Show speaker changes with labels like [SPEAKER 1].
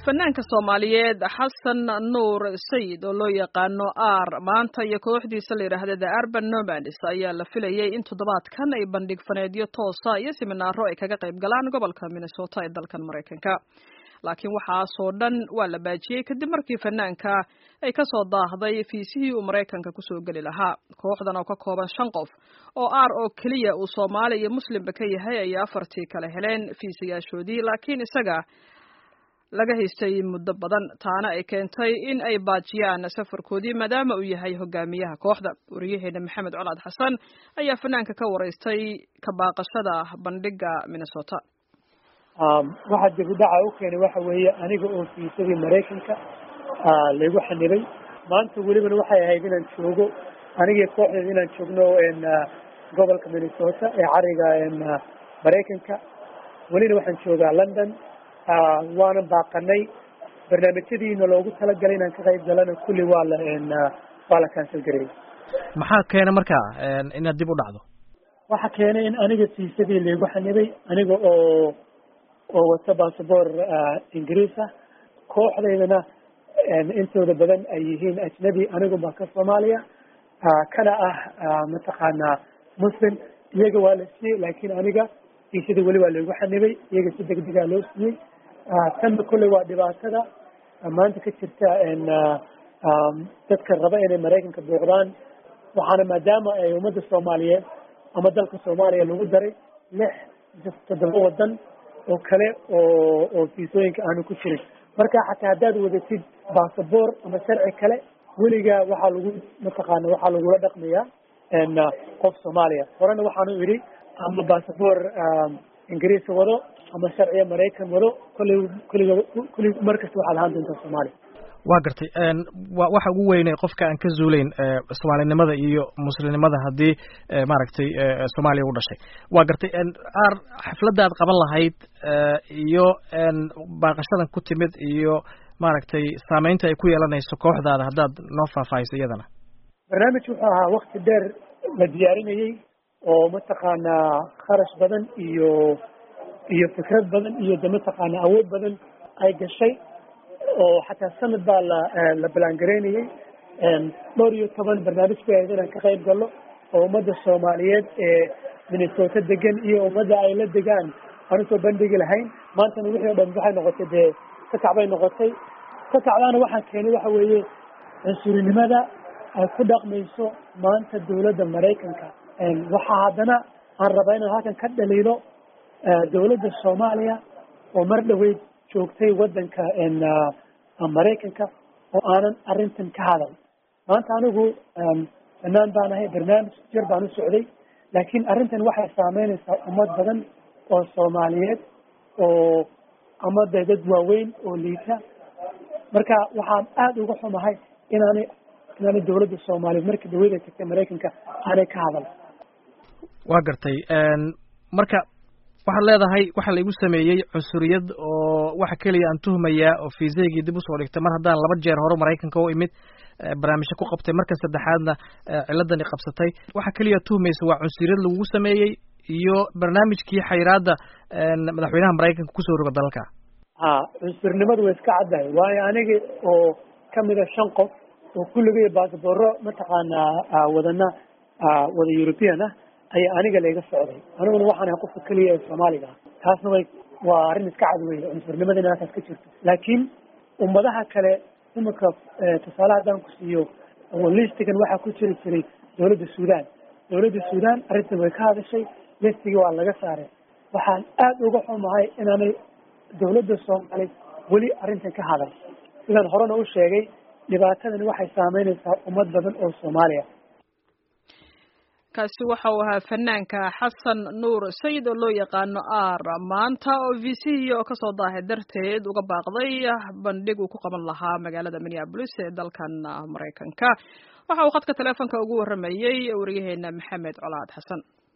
[SPEAKER 1] fanaanka soomaaliyeed xasan nuur sayid oo loo yaqaano ar maanta iyo kooxdiisa la yidhaahda the arban nomads ayaa la filayay in toddobaadkan ay bandhig faneedyo toosa iyo siminaaro ay kaga qayb galaan gobolka minnesota ee dalkan maraykanka laakiin waxaasoo dhan waa la baajiyey kadib markii fanaanka ay ka soo daahday fiisihii uu maraykanka kusoo geli lahaa kooxdan oo ka kooban shan qof oo ar oo keliya uu soomaali iyo muslimba ka yahay ayay afartii kale heleen fiisayaashoodii laakiin isaga laga haystay muddo badan taana ay keentay in ay baajiyaan safarkoodii maadaama uu yahay hogaamiyaha kooxda wariyaheena maxamed colaad xasan ayaa fanaanka ka waraystay ka baaqashada bandhiga minnesota
[SPEAKER 2] waxaa dibudhaca u keenay waxa weeye aniga oo fiisadii maraykanka laygu xanibay maanta welibana waxay ahayd inaan joogo anigii kooxdeeda inaan joogno gobolka minnesota ee cariga maraykanka welina waxaan joogaa london waana baaqanay barnaamijyadiina loogu talagalay inaan ka qayb galana kulli waa la waa la cancel gareeyey
[SPEAKER 3] maxaa keena markaa inaad dib u dhacdo
[SPEAKER 2] waxa keenay in aniga fiisadii laygu xanibay aniga oo oo wata bassabor ingiriis ah kooxdaydana intooda badan ay yihiin ajnabi anigu baa ka soomaaliya kana ah mataqaanaa muslim iyaga waa la siiyey laakiin aniga fiisadii weli waa laygu xanibay iyaga si degdegaa loo siiyey tanna kolley waa dhibaatada maanta ka jirta dadka raba inay maraykanka booqdaan waxaana maadaama ay ummadda soomaaliyeed ama dalka soomaaliya lagu daray lix toddoba wadan oo kale oo oo fiisooyinka aanu ku jirin marka xataa haddaad wadatid bassabor ama sharci kale weligaa waxaa lagu mataqaana waxaa lagula dhaqmayaa qof soomaaliya horena waxaanu idhi ama bassabor ingiriisa wado ama sharciya maraykan wado kolley kulliga kulli markasta waxaad ahaan doontaa soomaaliya
[SPEAKER 3] waa gartay wa waxa ugu weynay qofka aan ka zuulayn soomaalinimada iyo muslimnimada haddii maaragtay soomaaliya u dhashay waa gartay ar xafladda aad qaban lahayd iyo baaqashadan ku timid iyo maaragtay saameynta ay ku yeelanayso kooxdaada haddaad noo faahfaahiso iyadana
[SPEAKER 2] barnaamij wuxuu ahaa wakti dheer la diyaarinayey oo mataqaanaa kharash badan iyo iyo fikrad badan iyo de mataqaanaa awood badan ay gashay oo xataa sanad baa la la balangareynayey dhowr iyo toban barnaamij bay ahayd inaan ka qayb galno oo ummadda soomaaliyeed ee minnesota degan iyo ummadda ay la degaan aan usoo bandhigi lahayn maantana wixii o dhan waxay noqotay dee kakac bay noqotay kakacdaana waxaa keenay waxa weeye cunsurinimada ay ku dhaqmayso maanta dawladda maraykanka waxaa haddana aan rabaa inaan halkan ka dhaliilo dawladda soomaaliya oo mar dhaweyd joogtay waddanka maraykanka oo aanan arrintan ka hadal maanta anigu banaan baan ahay barnaamij jir baan u socday laakiin arrintan waxay saameynaysaa ummad badan oo soomaaliyeed oo ama de dad waaweyn oo liita marka waxaan aada uga xumahay inaanay inaanay dawladda soomaaliyeed markii dhaweyd ay tagtay maraykanka aanay ka hadal
[SPEAKER 3] waa gartay marka waxaad leedahay waxaa laigu sameeyey cunsuriyad oo waxa keliya aan tuhmayaa oo fiisaygii dib usoo dhigtay mar haddaan laba jeer hore maraykanka u imid barnaamijyo ku qabtay marka saddexaadna ciladani qabsatay waxa keliya tuhmaysa waa cunsuriyad lagugu sameeyey iyo barnaamijkii xayiraadda madaxweynaha maraykanka kusoo roga dalalka
[SPEAKER 2] ha cunsurnimadu way iska caddahay waayo aniga oo kamida shan qof oo kulligay baasaboro mataqaanaa wadana wada european ah ayaa aniga layga socday aniguna waxaan ahay qofka keliya ee soomaaliga ah taasna way waa arrin iska cad weye cunsurnimada in halkaas ka jirto laakiin ummadaha kale imika tusaale haddaan ku siiyo listigan waxaa ku jiri jiray dawladda sudan dawladda sudan arrintan way ka hadashay listigii waa laga saaray waxaan aada uga xumahay inaanay dawladda soomaali weli arrintan ka hadal sidaan horena u sheegay dhibaatadani waxay saameynaysaa ummad badan oo soomaaliya
[SPEAKER 1] kaasi waxa uu ahaa fanaanka xasan nuur sayid oo loo yaqaano ar maanta oo v c oo kasoo daahay darteed uga baaqday bandhig uu ku qaban lahaa magaalada minneabolis ee dalkan maraykanka waxa uu khadka teleefonka ugu warramayey wariyaheena maxamed colaad xasan